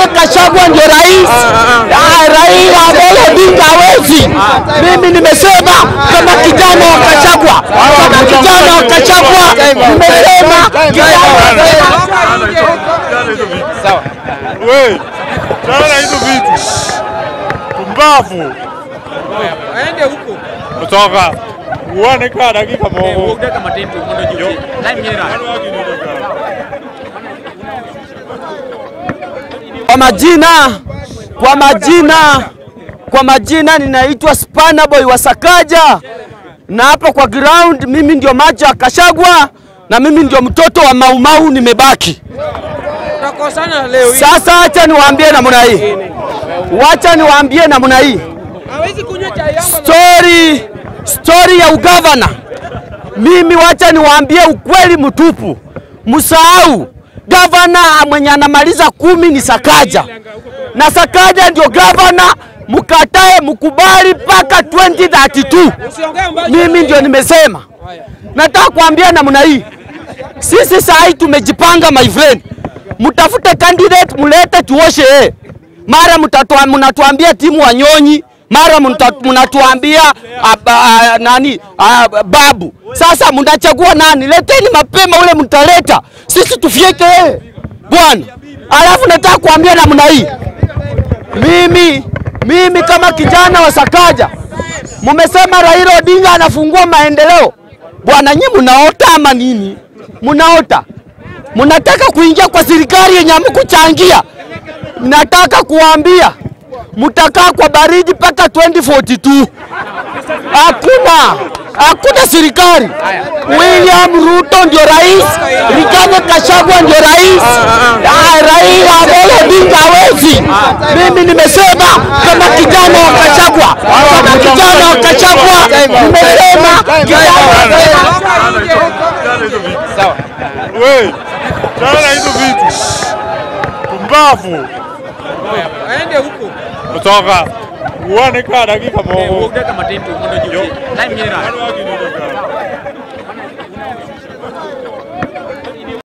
Rigathi Gachagua ndio rais. Ah, Raila Amolo Odinga hawezi. Mimi nimesema kama kijana wa Gachagua, kama kijana wa Gachagua nimesema kijana Sawa. We, tana hizo vitu. Pumbavu. aende huko Kutoka. Uone kaa dakika moja. uogeka matendo mondo juu time nyera Kwa majina, kwa majina, kwa majina ninaitwa Spana Boy wa Sakaja, na hapa kwa ground mimi ndio macho ya Kashagwa na mimi ndio mtoto wa Maumau nimebaki. utakosana leo hii Sasa acha niwaambie namna hii, wacha niwaambie namna hii hawezi kunywa chai yangu story, story ya ugavana. Mimi wacha niwaambie ukweli mtupu, msahau gavana mwenye anamaliza kumi ni Sakaja, na Sakaja ndio gavana, mkatae mkubali mpaka 2032. usiongee mbaya Mimi ndio nimesema. Nataka kuambia namna hii, sisi saa hii tumejipanga my friend, mtafute candidate mulete tuoshe yeye. Mara mtatua- mnatuambia timu Wanyonyi, mara mta- mnatuambia ah, ah, nani ah, babu. Sasa mnachagua nani? Leteni mapema ule mtaleta, sisi tufyeke yeye bwana. Alafu nataka kuambia namna hii, mimi mimi kama kijana wa Sakaja, mumesema Raila Odinga anafungua maendeleo. Bwana, nyi mnaota ama nini? Mnaota, mnataka kuingia kwa serikali yenye hamkuchangia. Nataka kuambia mtakaa kwa baridi mpaka 2042. Hakuna hakuna serikali. William Ruto ndio rais, Rigathi Gachagua ndio rais, Ah, Raila Amolo Odinga hawezi. Mimi nimesema kama kijana wa Gachagua, kama kijana wa Gachagua nimesema kijana Sawa. We, tana hizo vitu. Pumbavu. aende huko Kutoka. Uone kaa dakika moja. uogeka matendo mondo juu time nyera